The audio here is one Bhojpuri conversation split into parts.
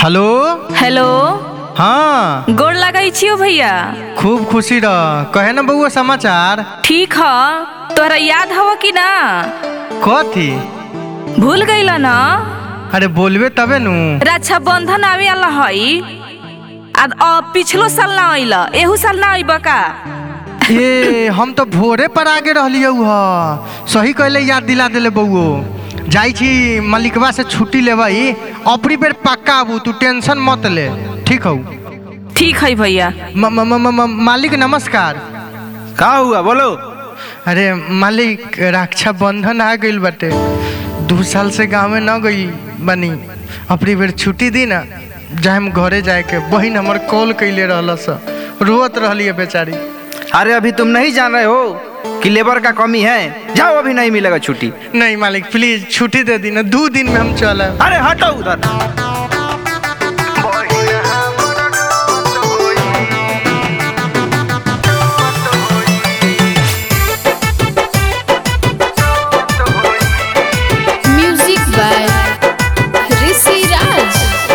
हेलो हेलो हाँ गोड़ लगै छियो भैया खूब खुशी रह कहे ना बउआ समाचार ठीक ह तोहरा याद हव कि ना कथी भूल गइल न अरे बोलबे तबे नु रक्षा बंधन आवे वाला हई आ अब पिछलो साल ना अइल एहू साल ना अइब का ये हम तो भोरे पर आगे रहलियौ ह सही कहले याद दिला देले बउओ जाइ छी मलिकवा से छुट्टी लेबई अपनी बेर पक्का आबू तू टेंशन मत ले ठीक हौ ठीक है भैया म- म- म- म- मालिक नमस्कार का हुआ बोलो अरे मालिक रक्षा बंधन आ गइल बाटे दू साल से गाँव में न गई बनी अपनी बेर छुट्टी दी ना जाए हम घरे जाए के बहिन हमर कॉल कैले रहल स रोत रहली है बेचारी अरे अभी तुम नहीं जान रहे हो कि लेबर का कमी है जाओ अभी नहीं मिलेगा छुट्टी नहीं मालिक प्लीज छुट्टी दे दी ना दो दिन में हम चल अरे हटो उधर Music by Rishi Raj.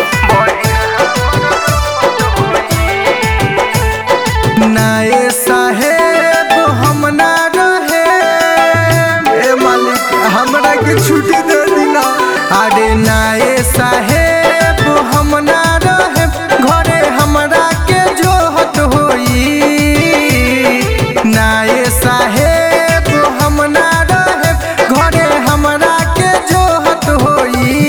नाए साहेब हम ना रहे ए मालिक हमरा के छुट्टी दे दीना अरे नाए साहेब हम ना रहे घरे हमरा के जोहत होई नाए साहेब हम ना रहे घरे हमरा के जोहत होई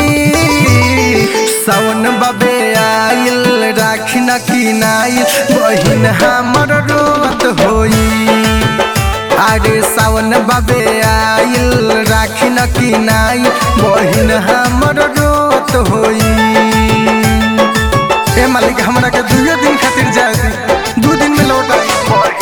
सावन बबे आइल राखी न किनाइल बहिन हमर रोत होई अरे सावन बबे आइल राखी न किनाइल बहिन हमर रोत होई ए मालिक हमरा के दुए दिन खातिर जाए दी दू दिन में लौट आई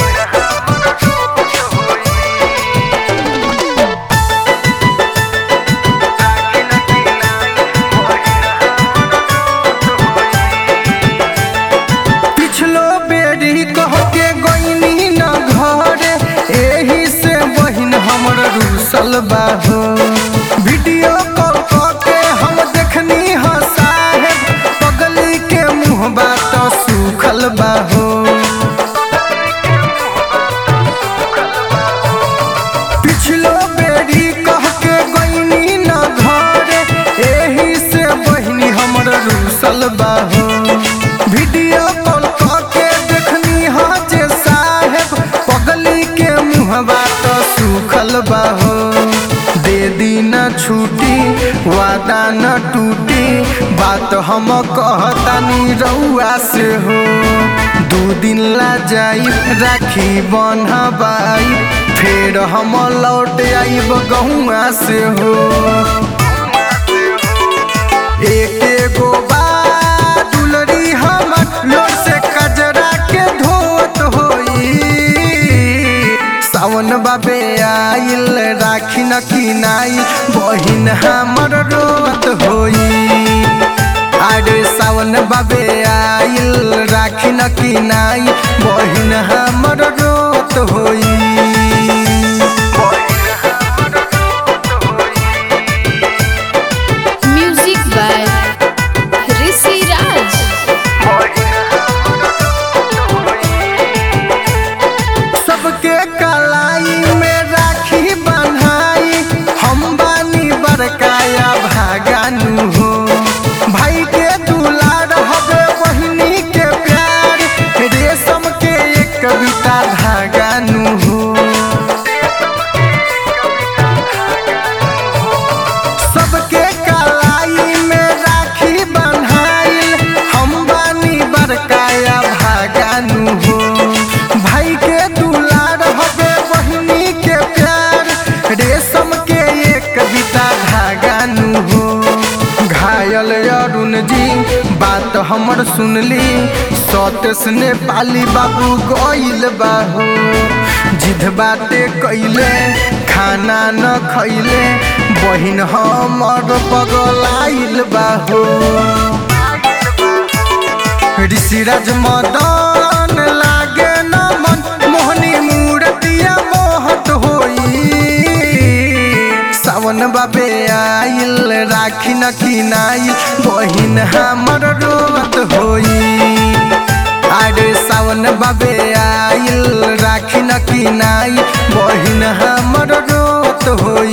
पिछलो बेरी कह के गईनी न घरे एही से बहिन हमर रूसल बाहो वीडियो कॉल क के हम देखनी ह साहेब पगली के मुंह बात सुखल बाहो पिछलो बेरी कह के गईनी न घरे एही से बहिनी हमर रूसल बाहो वीडियो कॉल क के देखनी ह जे साहेब पगली के मुहबा तो सुखल बाहो दे दी न छुट्टी वादा न टूटी बात हम कहतानी रउआ से हो दू दिन ला जाई राखी बन्हबाई फेर हम लौट आइब गहुआ से हो एक एगो बात दुलरी हमर लोर से कजरा के धोत होई सावन बाबे आइल राखी न किनाई बहिन हमर रोत होई अरे सावन बाबे आइल राखी न किनाई बहिन हमर रोत होई Music by Rishi Raj. सबके कलाई में राखी बन्हाई हम बानी बरकाया भागानु हो भाई के दुलार हवे बहिनी के प्यार रेशम के एक कविता धागानु हो सबके कलाई में राखी बन्हाइल हम बानी बरकाया भागानु हो भाई के दुलार हवे बहिनी के प्यार रेशम के एक कविता धागानु हो घायल अरुण जी बात हमर सुनली सतेस ने पाली बाबू गइल बाहो जिद बाटे कैले खाना न खैले बहिन हमर पगलाइल बाहो ऋषिराज मदन लागे न मन मोहनी मूर्तिया मोहत होई सावन बाबे आइल रा राखी न किनाई बहिन हमर रोवत होई अरे सावन बाबे आइल राखी न किनाई बहिन हमर रोवत होई